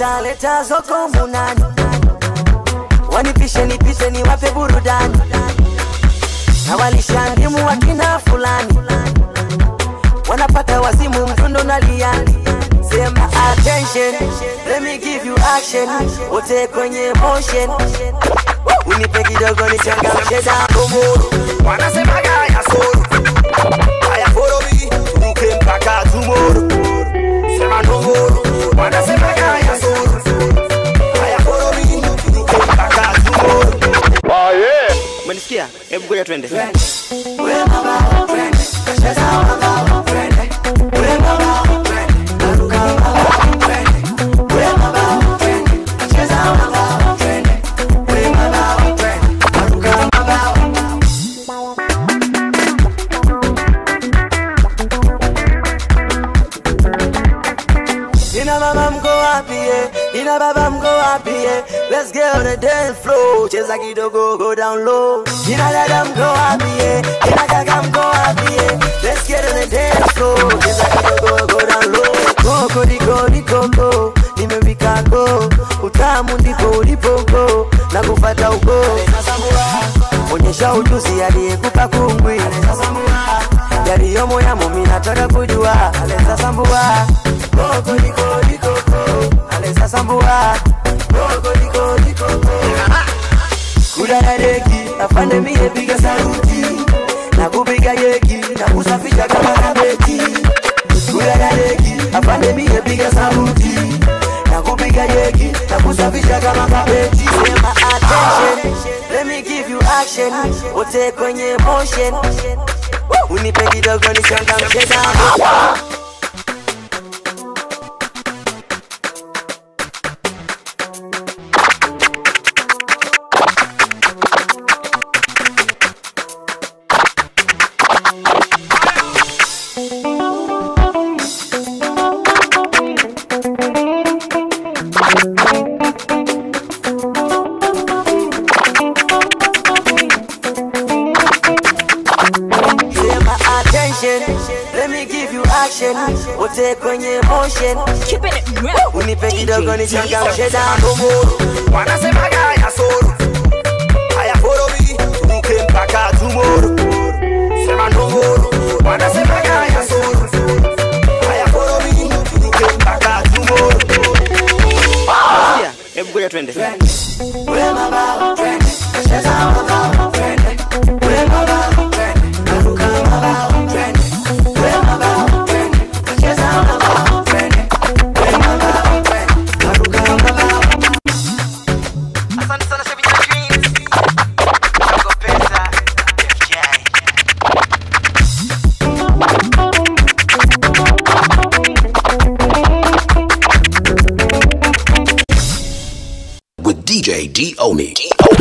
leta leta zoko munani wanipishe nipite niwape burudani na walishandimu wakina fulani wanapata wazimu mdundo na liani sema attention let me give you action wote kwenye motion unipe kidogo nichangamshe dakomoro wanasemaga ya soro haya follow me turuke mpaka tomorrow sema ndongoro wanasemaga ya soro haya follow me turuke mpaka tomorrow umenisikia hebu ngoja twende Nina mama mko wapi eh? Nina baba mko wapi eh? Let's get on the dance floor. Cheza kidogo go down low. Nina dada mko wapi eh? Nina kaka mko wapi eh? Let's get on the dance floor. Cheza kidogo go down low. Koko diko diko go. Nimewika go. Utamu ndipo ulipo go. Na kufata ugo. Onyesha ujuzi aliyekupa kungwi. Yaliyomo yamo mimi nataka kujua. Aleza sambua. Koko diko diko go. Aleza sambua. Koko diko diko go. Kudadadeki afande mie piga saruti na kupiga jeki na kusafisha kama kabeti. Kudadadeki afande mie piga saruti na kupiga jeki na kusafisha kama kabeti. Sema attention, let me give you action, wote kwenye motion. Unipe kidogo nichangamshe damu. Sema attention, let me give you action, wote kwenye motion. Keeping it real. Unipe kidogo DJ nichangamshe Diesel. damu. wanasemaga ya soro haya follow me turuke mpaka tomorrow sema ndongoro wanasemaga ya soro haya follow me turuke mpaka tomorrow Sikia, hebu ngoja twende Asante sana Shabina Dreams. Dogo Pesa, FJ. with DJ D Oni. D